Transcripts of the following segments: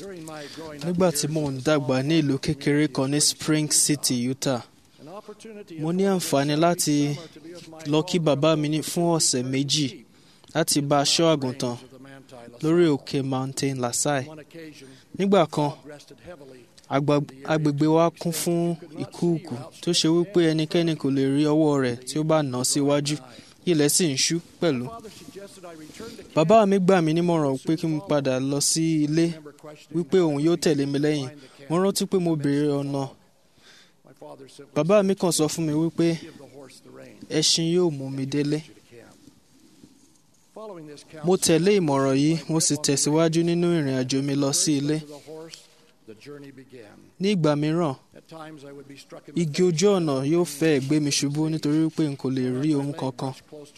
nígbà tí mò ń dàgbà ní ìlú kékeré kan ní Spring City, Utah mo ní àǹfààní láti lọ kí bàbá mi ní fún ọ̀sẹ̀ méjì láti bá a ṣọ́ àgùntàn lórí òkè Mountain Lasai nígbà kan agba- agbègbè wa kún fún ìkúùkù tó ṣe wípé ẹnikẹ́ni kò lè rí ọwọ́ rẹ̀ tí ó bá nà án síwájú ilẹ̀ sì ń ṣú pẹ̀lú. bàbá mi gbà mí nímọ̀ràn pé kí n padà lọ sí ilé wípé òun yóò tẹ̀lé mi lẹ́yìn mo rántí pé mo béèrè ọ̀nà bàbá mi kàn sọ fún mi wípé ẹṣin yóò mú mi délé mo tẹ̀lé ìmọ̀ràn yìí mo sì tẹ̀síwájú nínú ìrìn àjò mi lọ sí ilé ní ìgbà mìíràn igi ojú ọ̀nà yóò fẹ́ gbé mi ṣubú nítorí pé n kò lè rí ohun kankan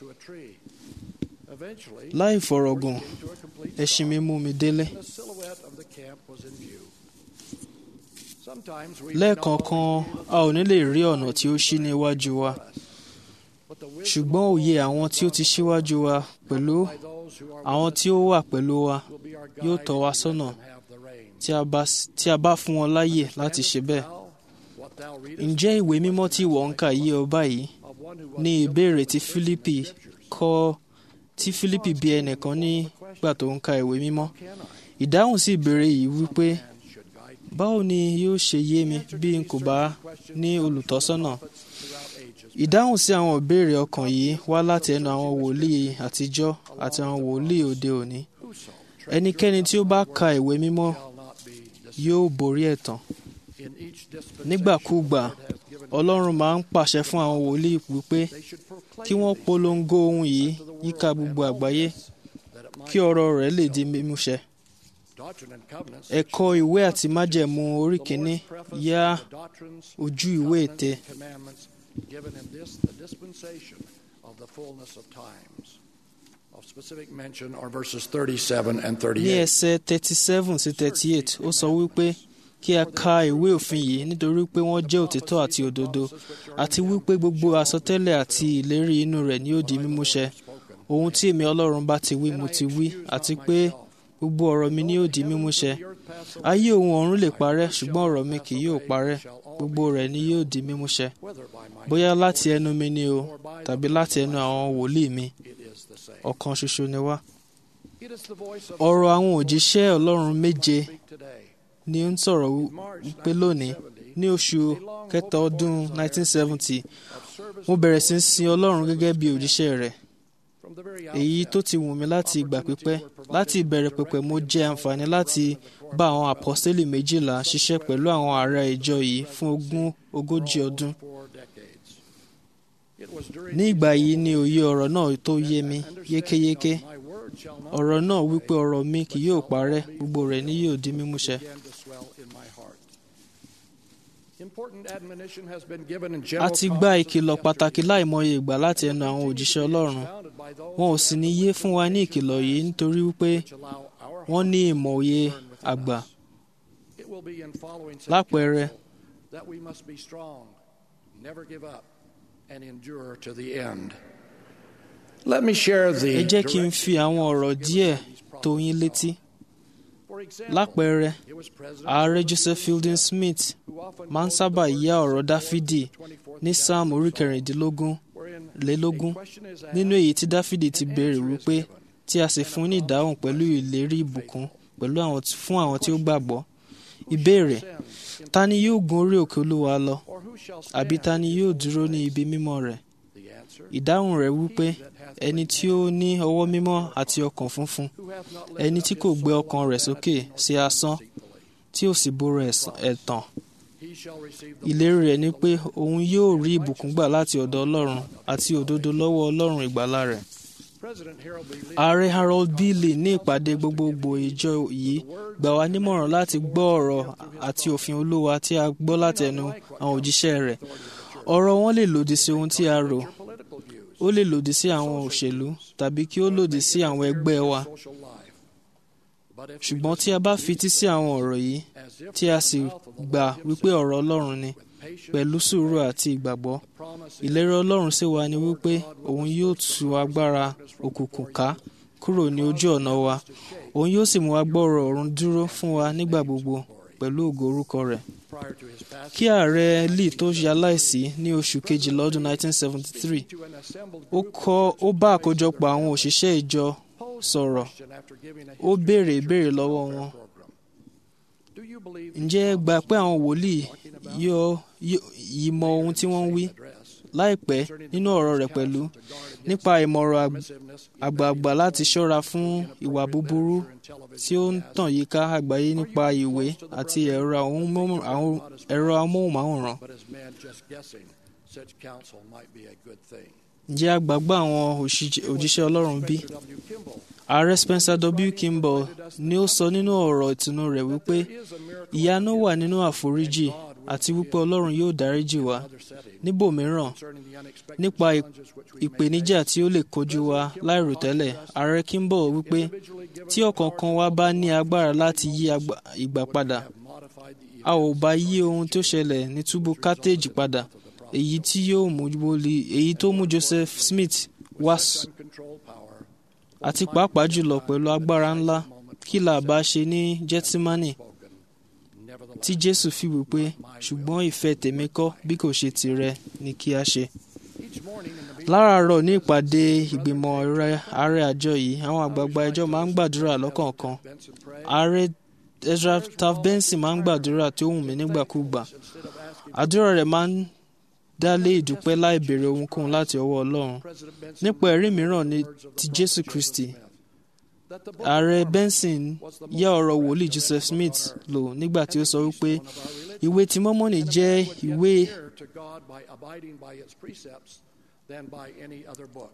láì fọ̀rọ̀gùn ẹṣin mi mú mi délé lẹ́ẹ̀kọ̀ọ̀kan a ò ní lè rí ọ̀nà tí ó ṣí níwájú wa ṣùgbọ́n òye àwọn tí ó ti ṣíwájú wa pẹ̀lú àwọn tí ó wà pẹ̀lú wa yóò tọ́ wa sọ́nà tí a bá tí a bá fún wọn láyè láti ṣe bẹ́ẹ̀. ǹjẹ́ ìwé mímọ́ tí ìwọ ń kà yé ọ báyìí ní ìbéèrè tí Fílípì kọ́ tí Fílípì bí ẹnìkan nígbà tó ń ka ìwé mímọ́ ìdáhùn sí ìbéèrè yìí wípé báwo ni yóò ṣe yé mi bí n kò bá ní olùtọ́sọ́nà ìdáhùn sí àwọn ìbéèrè ọkàn yìí wá láti ẹnu àwọn wòlíì àtijọ́ àti àwọn wòlíì òde òní ẹnikẹ́ni tí ó bá ka ìwé mímọ́ yóò borí ẹ̀tàn nígbàkúùgbà Ọlọ́run máa ń pàṣẹ fún àwọn wòlíì wípé kí wọ́n polongo ohun yìí yíká gbogbo àgbáyé kí ọ̀rọ̀ rẹ̀ lè di mímúṣẹ ẹ̀kọ́ ìwé àti májẹ̀mú orí kìíní yá ojú ìwé ète given in this the dispensation of the fullness of times. Of specific mention are verses 37 and ní 38. ẹsẹ̀ thirty seven sí thirty eight ó sọ wípé kí a ka ìwé òfin yìí nítorí pé wọ́n jẹ́ òtítọ́ àti òdodo àti wípé gbogbo àsọtẹ́lẹ̀ àti ìlérí inú rẹ̀ ni ó di mímúṣẹ ohun tí èmi Ọlọ́run bá ti wí mo ti wí àti pé gbogbo ọ̀rọ̀ mi ni ó di mímúṣẹ ayé ohun ọ̀run lè parẹ́ ṣùgbọ́n ọ̀rọ̀ mi kì yóò parẹ́ gbogbo rẹ̀ ni yóò di mímúṣẹ bóyá láti ẹnu mi ni o tàbí láti ẹnu àwọn wòlíì mi ọ̀kan ṣoṣo ni wá ọ̀rọ̀ àwọn òjíṣẹ́ Ọlọ́run méje ni ó ń sọ̀rọ̀ wípé lónìí ní oṣù kẹta ọdún 1970 mo bẹ̀rẹ̀ sí í sin Ọlọ́run gẹ́gẹ́ bí òjíṣẹ́ rẹ̀ èyí tó ti wù mí láti ìgbà pípẹ́ láti ìbẹ̀rẹ̀ pẹ̀pẹ̀ mo jẹ àǹfààní láti bá àwọn àpọ́sítélì méjìlá ṣiṣẹ́ pẹ̀lú àwọn ará ìjọ yìí fún ogún ogójì ọdún ní ìgbà yìí ni òye ọ̀rọ̀ náà tó yé mi yékéyéké ọ̀rọ̀ náà wípé ọ̀rọ̀ mi kì yóò parẹ́ gbogbo rẹ̀ ni yóò di mímúṣẹ. a ti gba ìkìlọ̀ pàtàkì láìmọye ìgbà láti ẹnu àwọn òjíṣẹ́ Ọlọ́run wọn ò sì ní yé fún wa ní ìkìlọ̀ yìí nítorí wípé wọ́n ní ìmọ̀ òye àgbà lápẹẹrẹ that we must be strong, never give up, and endure to the end. Let me share the ẹ jẹ́ kí n fi àwọn ọ̀rọ̀ díẹ̀ tó yín létí lápẹẹrẹ ààrẹ Joseph Fielding Smith máa ń sábà yá ọ̀rọ̀ Dáfídì ní Sáàmù orí kẹrìndínlógún lélógún nínú èyí tí Dáfídì ti béèrè wípé tí a sì fún ní ìdáhùn pẹ̀lú ìlérí ìbùkún pẹ̀lú àwọn fún àwọn tí ó gbàgbọ́ ìbéèrè ta ni yóò gun orí òkè Olúwa lọ àbí ta ni yóò dúró ní ibi mímọ́ rẹ̀ ìdáhùn rẹ̀ wípé ẹni tí ó ní ọwọ́ mímọ́ àti ọkàn funfun ẹni tí kò gbé ọkàn rẹ̀ sókè sí asán tí ó sì búra ẹ̀tàn ìlérí rẹ̀ ni pé òun yóò rí ìbùkún gbà láti ọ̀dọ̀ Ọlọ́run àti òdodo lọ́wọ́ Ọlọ́run ìgbàlà rẹ̀ ààrẹ Harold Bailey ní ìpàdé gbogbogbò ìjọ yìí gbà wá nímọ̀ràn láti gbọ́ ọ̀rọ̀ àti òfin Olúwa tí a gbọ́ láti ẹnu àwọn òjíṣẹ́ rẹ̀ ọ̀rọ̀ wọn lè lòdì sí ohun tí a rò ó lè lòdì sí àwọn òṣèlú tàbí kí ó lòdì sí àwọn ẹgbẹ́ wa ṣùgbọ́n tí a bá fití sí àwọn ọ̀rọ̀ yìí tí a sì gbà wípé ọ̀rọ̀ Ọlọ́run ni pẹ̀lú sùúrù àti ìgbàgbọ́ ìlérí Ọlọ́run sì wà ní wípé òun yóò tú agbára òkùnkùn ká kúrò ní ojú ọ̀nà wa òun yóò sì mú wa gbọ́rọ̀ ọ̀run dúró fún wa nígbà gbogbo pẹ̀lú ògo orúkọ rẹ̀ prior to his passing. kí ààrẹ lee tó ṣe aláìsí ní oṣù kejìlá ọdún 1973 to an assembled ó kọ́ ó bá àkójọpọ̀ àwọn òṣìṣẹ́ ìjọ sọ̀rọ̀ question after giving a ó béèrè ìbéèrè lọ́wọ́ wọn program. Do you believe ǹjẹ́ ẹ gbà pé àwọn wòlíì yóò yóò- yìí mọ ohun tí wọ́n ń wí address láìpẹ́ nínú ọ̀rọ̀ rẹ̀ pẹ̀lú nípa ìmọ̀ràn àg- permissiveness àgbààgbà láti ṣọ́ra fún ìwà búburú in television tí ó ń tàn yíká àgbáyé nípa ìwé àti ẹ̀rọ amóhùnmáwòrán- àwọn- ẹ̀rọ amóhùnmáwòrán but as men just guessing such counsel might be a good thing. ǹjẹ́ àgbàgbà àwọn òṣìṣẹ́- òjíṣẹ́ ọlọ́run bí Spencer W. Kimball ààrẹ Spencer W. Kimball ni ó sọ nínú ọ̀rọ̀ ìtùnú rẹ̀ wípé is a miracle ìyanu wà nínú àforíjì àti wípé ọlọ́run yóò dáríjì wá in other setting níbòmíràn concerning the unexpected nípa ì- challenges which we may ìpèníjà tí ó lè kojú wa láìròtẹ́lẹ̀ ààrẹ Kimball wípé individually given tí ọ̀kọ̀ọ̀kan wa bá ní agbára láti yí agba- ìgbà padà have modified the a ò bá yí ohun tó ṣẹlẹ̀ ní túbú Carthage padà èyí tí yóò mú wọlé èyí tó mú Joseph Smith wá s- uncontrolled power àti pàápàá jùlọ pẹ̀lú agbára ńlá kí là bá ṣe ní Gẹ́tímánì spoken. Nevertheless, tí Jésù fi wí pé ṣùgbọ́n ìfẹ́ tèmi kọ́ bí kò ṣe tìrẹ ni kí a ṣe. each morning in the meeting, láràárọ̀ ní ìpàdé ìgbìmọ̀ ààrẹ- ààrẹ àjọ yìí àwọn àgbààgbà ẹjọ́ máa ń gbàdúrà lọ́kọ̀ọ̀kan Benson prayed ààrẹ Ezra Taft Benson máa ń gbàdúrà tí ó wù mí nígbàkúgbà instead of asking àdúrà rẹ̀ máa ń dá lé ìdúpẹ́ láì béèrè ohunkóhun láti ọwọ́ Ọlọ́run President Benson nípa ẹ̀rí mìíràn ní ti Jésù Kristi that the book ààrẹ Benson yá ọ̀rọ̀ wòlíì Joseph Smith lò nígbà tí ó sọ wípé ìwé ti Mọ́mọ́nì jẹ́ ìwé nearer to God by abiding by its precepts than by any other book.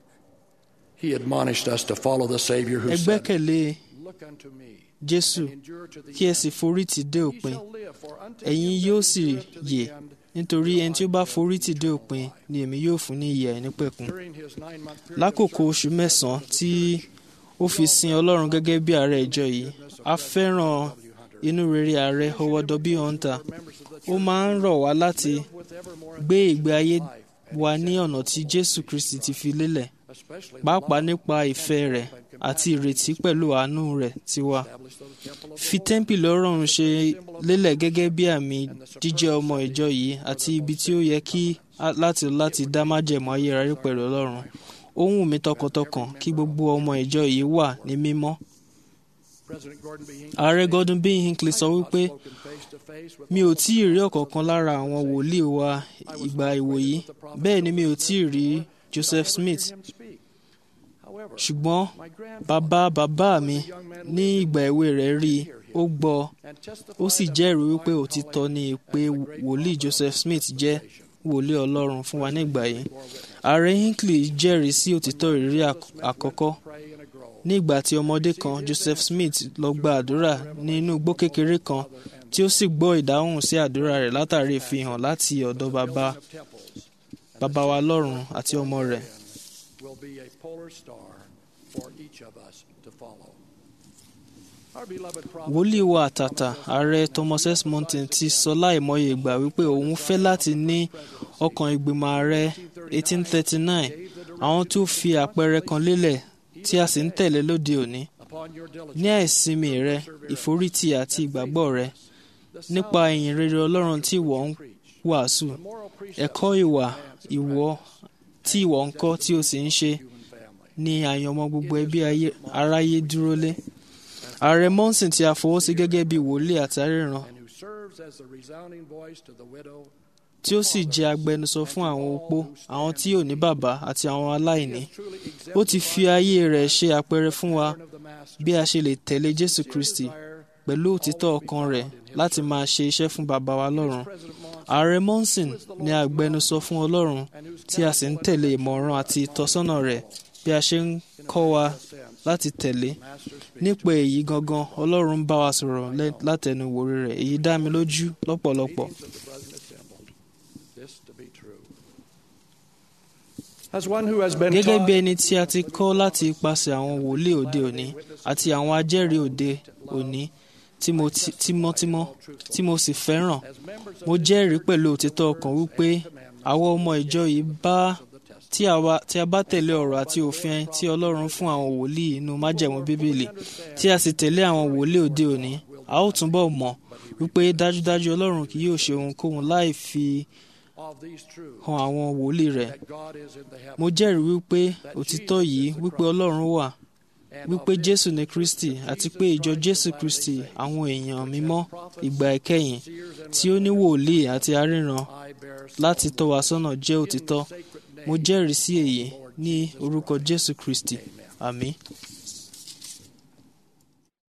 He admonished us to follow the Savior who ẹ said, gbẹ́kẹ̀lé Look unto me, Jésù endure to the kí ẹ end. sì forí tì dé He òpin shall live, for unto ẹ̀yin him yóò that sì endureth to the yè end, nítorí ẹni tí ó bá forí tì dé òpin ni èmi yóò fún ní ìyè àìnípẹ̀kun during his nine-month period of lákòókò oṣù mẹ́sàn-án tí ó fi sin Ọlọ́run gẹ́gẹ́ bí ààrẹ ìjọ yìí a fẹ́ràn inú rere ààrẹ Howard W. Hunter members of the ó máa ń rọ̀ wá láti with evermore gbé ìgbé ayé wa ní ọ̀nà tí Jésù Kristi ti fi lélẹ̀ especially pàápàá nípa ìfẹ́ rẹ̀ àti ìrètí pẹ̀lú àánú rẹ̀ tiwa establish the temple of fi tẹ́ḿpìlì Ọlọ́run ṣe lélẹ̀ gẹ́gẹ́ bí àmì jíjẹ́ ọmọ ìjọ yìí àti ibi tí ó yẹ kí á- láti láti dá májẹ̀mú ayérayé pẹ̀lú Ọlọ́run ó wù mí tọkàntọkàn kí gbogbo ọmọ ìjọ yìí wà ní mímọ́ President Gordon B. Hinckley ààrẹ Gordon B. Hinckley sọ wípé spoken face to face with mi ò tí ì rí ọ̀kọ̀ọ̀kan lára àwọn wòlíì wa ìgbà ìwòyí bẹ́ẹ̀ ni mi ò tí ì rí Joseph Smith him speak. However, ṣùgbọ́n my grandfather bàbá bàbá mi ní ìgbà èwe rẹ̀ rí i ó gbọ́ and testified ó sì jẹ́rìí wípé òtítọ́ ni pé wòlíì Joseph Smith jẹ́ wòlíì Ọlọ́run fún wa nígbà yìí ààrẹ Hinckley jẹ́rìí sí òtítọ́ ìrírí àk- àkọ́kọ́ pray in a grove. ní ìgbà tí ọmọdé kan Joseph Smith lọ gba àdúrà ní inú igbó kékeré kan tí ó sì gbọ́ ìdáhùn sí àdúrà rẹ̀ látàrí ìfihàn láti ọ̀dọ̀ bàbá of temples bàbá wa lọ́run àti ọmọ rẹ̀ will be a polar star for each of us to follow. Our beloved prophet wòlíì wa àtàtà ààrẹ Thomas S. Monson ti sọ láìmọye ìgbà wípé òun fẹ́ láti ní ọkàn ìgbìmọ̀ ààrẹ 1839 àwọn tó fi àpẹẹrẹ kan lélẹ̀ tí a sì ń tẹ̀lé lóde òní upon your diligence, ní àìsinmi rẹ ìforítì àti ìgbàgbọ́ rẹ the nípa ìyìn rere Ọlọ́run tí ìwọ ń wàásù moral precepts ẹ̀kọ́ ìwà ìwọ tí ìwọ ń kọ́ tí o sì ń ṣe human family. ní àyànmọ́ gbogbo ẹbí ayé- aráyé dúró lé ààrẹ Monson tí a fọwọ́ sí gẹ́gẹ́ bí wòlíì àtàríran and who serves as the resounding voice to the widow, tí ó sì jẹ́ agbẹnusọ fún àwọn opó àwọn tí ò ní bàbá àti àwọn aláìní truly ó ti fi ayé rẹ̀ ṣe àpẹẹrẹ fún wa of the Master, bí a ṣe lè tẹ̀lé Jésù Kristi desire pẹ̀lú òtítọ́ ọkàn rẹ̀ láti máa ṣe iṣẹ́ fún bàbá wa lọ́run President Monson, ààrẹ Monson ni agbẹnusọ fún Ọlọ́run tí a sì ń tẹ̀lé ìmọ̀ràn àti ìtọ́sọ́nà rẹ̀ bí a ṣe ń kọ́ wa láti tẹ̀lé Master speaks nípa èyí gangan Ọlọ́run ń bá wa sọ̀rọ̀ lẹ́- látẹnu ìwòrí rẹ̀ èyí dá mi lójú lọ́pọ̀lọpọ̀ of the brethren assembled. This to be true. As one who has been gẹ́gẹ́ taught bí ẹni tí a ti kọ́ láti ipasẹ̀ àwọn wòlíì òde òní àti àwọn ajẹ́rìí òde òní tí mo ti- tímọ́tímọ́ tí mo sì fẹ́ràn as members of mo jẹ́rìí pẹ̀lú òtítọ́ ọkàn wípé àwọn ọmọ ìjọ yìí bá the testament, tí a bá tí a bá tẹ̀lé ọ̀rọ̀ àti òfin tí Ọlọ́run fún àwọn wòlíì inú májẹ̀mú bíbélì tí a sì tẹ̀lé àwọn wòlíì òde òní a ó túnbọ̀ mọ̀ wípé dájúdájú Ọlọ́run kì yóò ṣe ohunkóhun láì fi of these truths hàn àwọn wòlíì rẹ̀ that God is in the heavens mo jẹ́rìí wípé òtítọ́ yìí wípé Ọlọ́run wà and wípé of this Jésù ní Kristi àti pé ìjọ Jésù Kristi àwọn èèyàn mímọ́ ìgbà ìkẹyìn seers and tí ó ní wòlíì àti aríran I bear láti tọ́ wa sọ́nà jẹ́ òtítọ́ sacred mo name jẹ́rìí sí èyí ní orúkọ Jésù Kristi àmín.